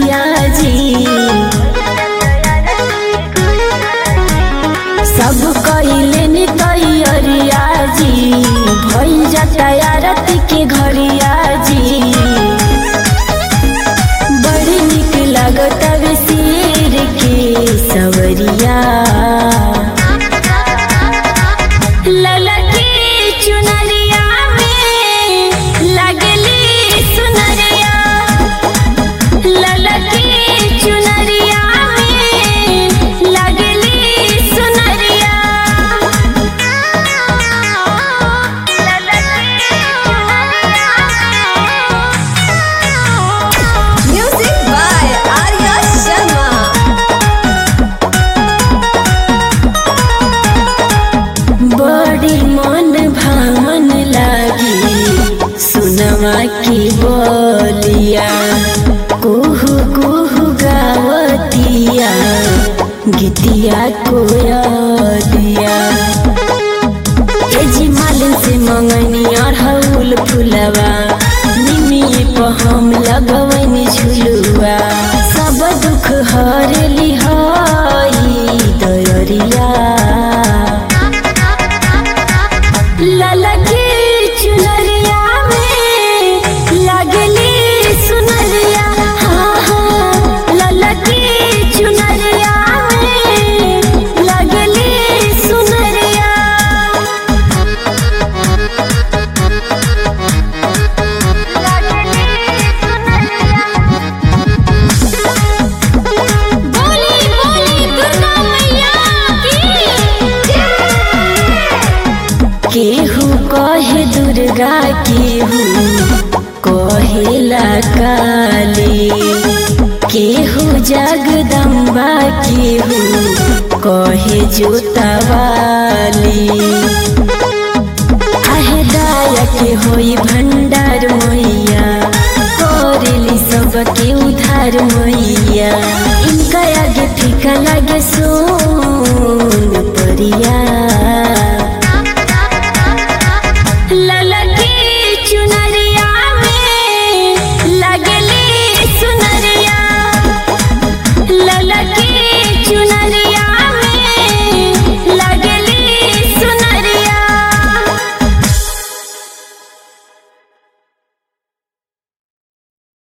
घरिया जी सब कइले नि तैयारिया जी भइल जाता आरती के घरिया जी बड़ी निक लागत शेर के सवरिया ललकी चुनरिया में लगली सुनरिया ललकी चुनरिया में लगली सुनरिया Music by Arya Sharma. बड़ी मन भावन लागी सुनवा की बोलिया कुहू कुहू गावतिया गीतिया कोयलिया ए जी मालिन से मंगनी अढ़ौल फुलवा निमिये पर हम लगवनी झुलुआ सब दुख हरली हई दयरिया ललकी चुनरिया में लगली सुनरिया हाँ हाँ ललकी चुनरिया में लगली सुनरिया बोली बोली दुर्गा मैया की केहू कहे दुर्गा केहू कहेला काली केहू जगदम्बा केहू कहे जोतवाली आहे दाया के होई भंडार मैया करेली सबके उधार मैया इनका आगे फीका लागे सोन परिया